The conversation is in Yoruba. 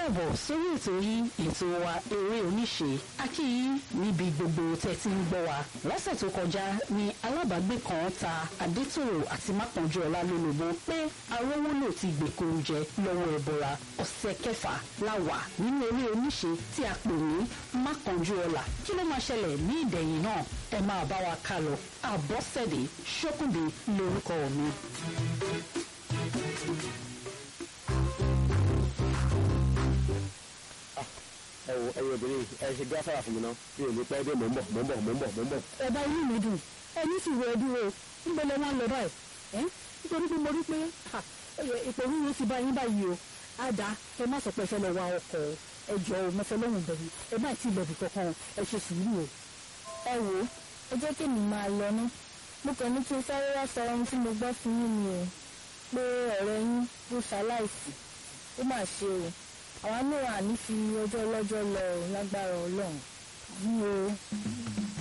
káàbọ̀ sórí ètò yìí ètò wa eré oníṣe akí yín níbi gbogbo tẹ́tí ń gbọ́ wa lọ́sẹ̀ tó kọjá ni alábàágbé kan ta adétòrò àti mákànjú ọlá lólobó pé arówólò ti gbèkúrú jẹ lọ́wọ́ ẹ̀bọ̀ra ọ̀sẹ̀ kẹfà la wà nínú eré oníṣe tí a pè ní mákànjú ọlá kí ló máa ṣẹlẹ̀ ní ìdẹ̀yìn náà ẹ máa bá wa ká lọ àbọ̀sẹ̀dé ṣókùnbí lórúkọ mi. ẹ wo ẹyin obìnrin ẹ ṣe gáfárà fún mi náà mi ò ní pẹ́ dé mò ń bọ̀ mò ń bọ̀ mò ń bọ̀ mò ń bọ̀. ẹ̀bá inú mi dùn ẹni sì wọ ẹdúró níbo lẹ wọn lọ báyìí ẹ nítorí pé mo rí pé ìpò rúru ti bá yín báyìí o á dá ẹ má sọ pé ẹ fẹ́ lọ wa ọkọ̀ ẹ jọ ò mẹfẹ lọ́hùn bẹ̀rù ẹ má tí ì lọ bì kankan ẹ ṣe sùúrù o. ẹ wò ó ẹ jẹ́ kí mi máa lọ ná mo kàn ní kí n sáré wá sọ ohun tí mo gbọ́ fún yín ni o pé ọ̀rẹ́ yín ló ṣaláìsí ó mà ṣe o àwa náà àní fi ọjọ́ ọlọ́jọ́ lọ lágbára ọlọ́run. bí o